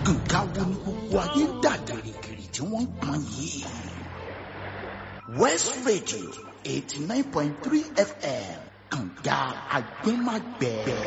nǹkan wo ni gbogbo ayé ń dà gìrìgìrì tí wọ́n ń pọn yìí. west radio eighty nine point three fm kànga agbẹ́magbẹ́.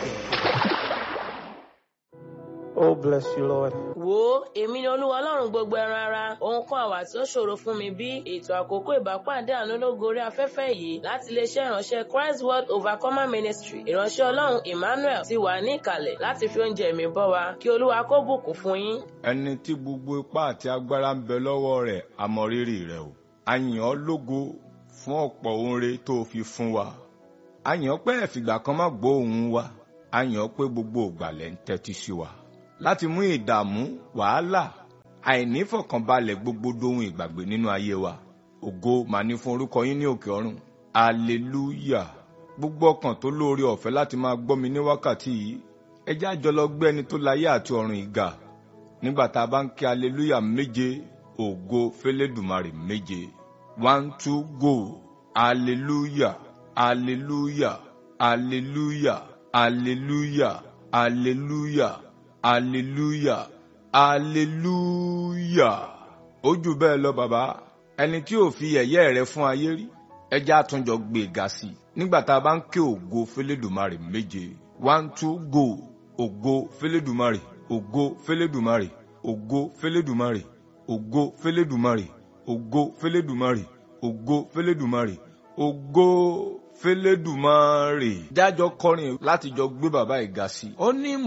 Oh, bless you, Lord. wo èmi ni olúwa ọlọ́run gbogbo ẹran ara ohun kan àwà tí ó ṣòro fún mi bí ètò àkókò ìbápàdé àánú lógo orí afẹ́fẹ́ yìí láti iléeṣẹ́ ìránṣẹ́ christ world overcomer ministry ìránṣẹ́ ọlọ́run emmanuel ti wà ní ìkàlẹ̀ láti fi oúnjẹ mi bọ́ wa kí olúwa kó bùkún fún yín. ẹni tí gbogbo ipá àti agbára ń bẹ lọ́wọ́ rẹ̀ àmọ̀rírì rẹ̀ o a yìn ọ́ lógo fún ọ̀pọ̀ oore tó o fi fún wa a yìn ọ́ pé ẹ̀fìgbà kan má gbọ́ ohùn wa a yìn ọ́ pé gbogbo ògbàlẹ̀ ń tẹ́tí sí wa láti mú ìdààmú wàhálà àìnífọ̀kànbalẹ̀ gbogbo dohun ìgbàgbé nínú ayé wa ògo mà ní fún orúkọ yín ní òkè ọ̀run aleluya gbogbo ọkàn tó lóore ọ̀fẹ́ láti máa gbọ́ mi ní wákàtí yìí ẹ jẹ́ àjọ lọ gbé ẹni tó láyé àti ọ̀run ìgà nígbà tá a bá ń kí aleluya méje ògo fẹlẹ́dùmarè méje one two go aleluya aleluya aleluya aleluya aleluya aleluya aleluya ó jù bẹ́ẹ̀ lọ bàbá ẹni tí ò fi ẹ̀yẹ́ rẹ fún ayé rí ẹjẹ́ àtúnjọ gbé ga sí i nígbà tá a bá ń ké ògo fẹlẹ́dùmarè méje one two go ògo fẹlẹ́dùmarè ògo fẹlẹ́dùmarè ògo fẹlẹ́dùmarè ògo fẹlẹ́dùmarè ògo fẹlẹ́dùmarè ògo fẹlẹ́dùmarè ògo fẹlẹ́dùmarè. dájọ́ kọrin láti jọ gbé bàbá ìga sí i. ó ní